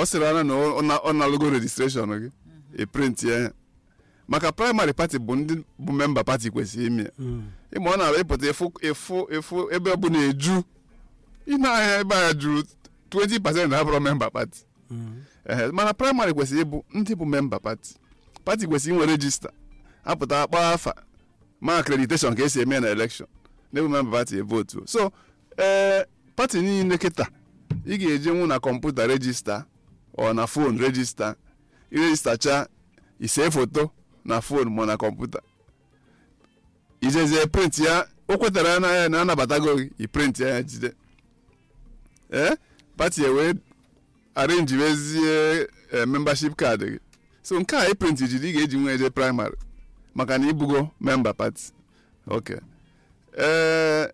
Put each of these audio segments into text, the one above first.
ọ sịrị anya na ọ na- ọ na-alụgo rejistreshọn gị ị print ya maka praịmarị pati bụ ndị bụ memba pati kwesịrị ime ya ịma ọ na-abịa ịpụta ịfụ ịfụ ịfụ ebe ọ bụla eju ị na-anya ebe a juru 20 pasent abụrụ memba pati ehe mana praịmarị kwesịrị ịbụ ndị bụ memba pati pati kwesịrị inwe rejista apụta akpọ afa ma akrediteshọn ka esi eme na elekshọn n'ebe memba pati votu so ee pati niile kịta ị ga-eje nwu na kọmputa rejista ọ na fon rejista irejistacha ise foto na fon ma na kọmputa ijezie print ya o kwetara na ya na anabatago gị i print ya ya jide ee pati ya wee arrange wezie eh, membership card gị so nke a iprint jiri ị ga-eji nwe eje praịmarị maka na ibugo memba pati ok ee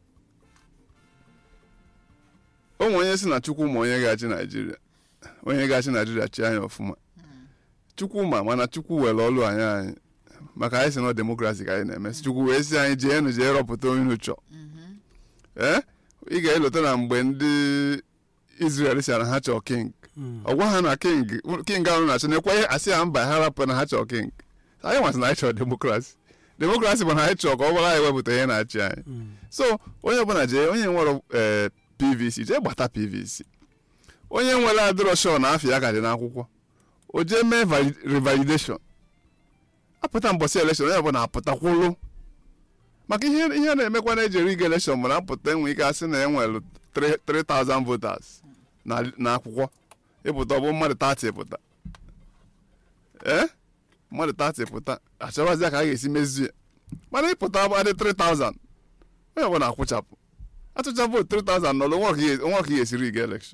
o nwere onye si na chukwu ma onye ga-achị naijiria onye ga-achị naijiria chi anya ọfụma chukwu ma mana chukwu were ọlụ anyị anyị maka anyị si na demokrasi ka anyị na-eme si chukwu wee si anyị jee nụ jee rọpụta onye unu chọọ ee ị ga-elota na mgbe ndị israel si na ha chọọ king ọ gwa ha na king king ahụ na-achọ na-ekwe ihe asị ha mba ha rapụ na ha chọọ king anyị nwasị na anyị chọrọ demokrasi demokrasi bụ na anyị chọọ ka ọ bụrụ anyị wepụta ihe na-achị anyị so onye ọbụla jee onye nwere ee pvc jee gbata pvc onye nwere adịrọ shọ na afọ ya ka dị n'akwụkwọ o jee mee vali- revalidation apụta mbọsị elekshọn onye ọbụla apụtakwụlụ maka ihe ihe na-emekwa na ejeri ige elekshọn bụ na apụta enwe ike asị na enwere 3000 voters na n'akwụkwọ ịpụta ọ bụ mmadụ 30 pụta ee mmadụ 30 pụta achọwazi ka a ga-esi mezie mana ịpụta adị 3000 onye ọbụla akwụchapụ atụcha vootu 3000 n'ọlụ onwe ka ị ga-esiri ige elekshọn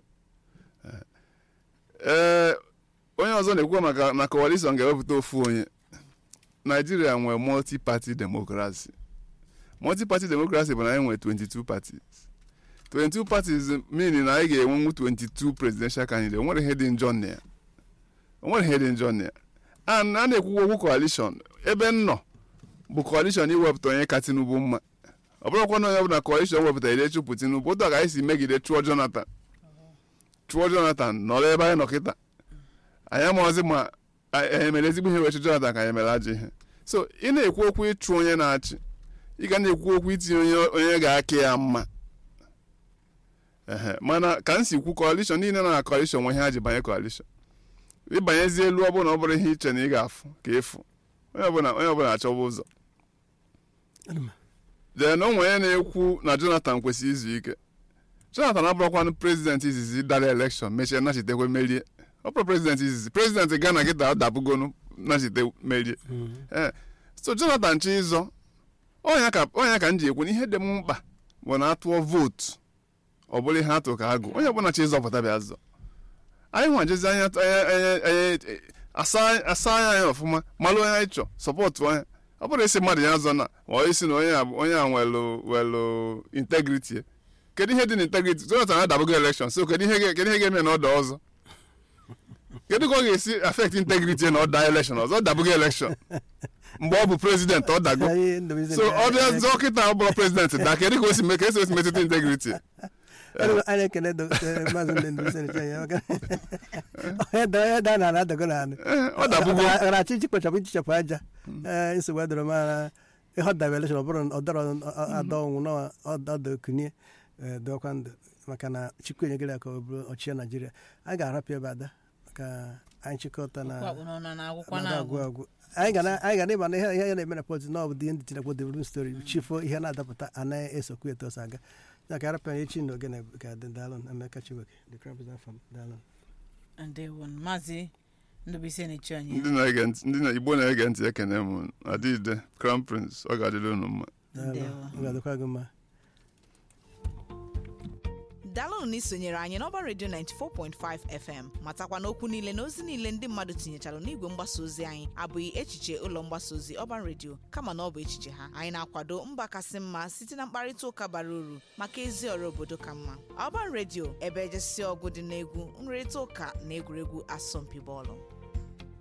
ee onye ọzọ na-ekwu maka na coalition ga-ewepụta ofu onye naijiria nwere multi party democracy multi party democracy bụ na anyị nwere 22 parties 22 parties meaning na anyị ga-enwenwu 22 presidential candidate onwere ihe dị njọ na ya onwere ihe dị njọ na ya and a na-ekwukwa okwu coalition ebe m nọ bụ coalition iwepụta onye ka tinubu mma ọ bụrụkwa na onye ọbụla coalition wepụtara ide chụpụ tinubu otu a ka anyị si megide chụọ jonathan chụọ jonathan nọrọ ebe anyị nọ kịta anyị amaghịzi ma anyị mere ezigbo ihe wee chụ jonathan ka anyị mere ajọ ihe so ị na-ekwu okwu ịchụ onye na-achị ị ga na-ekwu okwu itinye onye onye ga-aka ya mma ehe mana ka m si kwu coalition niile nọ na coalition nwe ihe ha ji banye coalition ịbanyezie elu ọ bụrụ na ọ bụrụ ihe iche na ị ga-afụ ka ịfụ onye ọbụla onye ọbụla achọwa ụzọ then o nwere onye na-ekwu na jonathan kwesịrị izu ike jonathan abụrụkwanụ prezident izizi dara elekshọn mechie nachitekwe merie ọ bụrụ prezident izizi prezident ghana gị da dabugonu nachite merie ee so jonathan chi ịzọ ọnya ka ọnya ka m ji ekwu na ihe dị m mkpa bụ na atụọ vootu ọ bụrụ ihe atụ ka agụ onye ọbụla chi ịzọpụta bịa zọ anyị nwajezi anya anya- anya- anya- asa asa anya anyị ọfụma malụ onye anyị chọ sọpọtụ onye ọ bụrụ isi mmadụ ya zọ na ma ọ isi na onye a bụ- onye a nwelu welu integrity ya. kedu ihe dị na integrity jonathan adabugo elekshọn so kedu ihe ga- kedu ihe ga-eme na ọda ọzọ kedu ka ọ ga-esi affect integrity ya na ọda elekshọn ọzọ ọ dabugo elekshọn mgbe ọ bụ prezident ọ dago so ọ bịa zọọ kịta ọ bụrụ prezident da kedu ka o si mee ka esi esi metụta integrity ya? anyị ekele do- eh, maazị Ndendụ Senecha maka onye da- onye daa n'ala adago n'ala Ee, ọ dabugo gara achị ichekpachapụ ichichapụ aja ee nsogbu edoro mara ihe ọdaba elekshọn ọ bụrụ na ọ dọrọ ada ọnwụ na ọdọ kunie dọkwa ndụ maka na chukwu enyegara ya ka ọ bụrụ ọchịchị naijiria a ga-arapụ ebe ada ka anyị chịkọta na Ọkwa akpụ n'ọnụ na-agwụkwa na na-agwụ. agwụ agwụ anyị ga na- anyị ga na-ịma na ihe ihe na-eme na pọliti na ọ bụ dị ndị tinekwo development story chifo ihe na-adapụta anaghị esokwu etu ọsọ aga ya ka arapụ ya echi na ogene ka dị dalụ emeka chiweke the crown president from dalụ ndewo maazị ndụbụisi na-echi anyị ndị na-ege ntị ndị na igbo na-ege ntị ekene m adịde crown prince ọ ga-adịrị unu mma Ndewo. ọ ga-adịkwa gị mma daalụnụ na isonyere anyị n'ọba redio 94.5 fm matakwa n'okwu niile na ozi niile ndị mmadụ tinyechara n'igwe mgbasa ozi anyị abụghị echiche ụlọ mgbasa ozi ọban redio kama na ọ bụ echiche ha anyị na-akwado mba kasị mma site na mkparịta ụka bara uru maka ezi ọrụ obodo ka mma ọban redio ebe ejesi ọgụ dị n'egwu nrịrịta ụka na egwuregwu asọmpi bọọlụ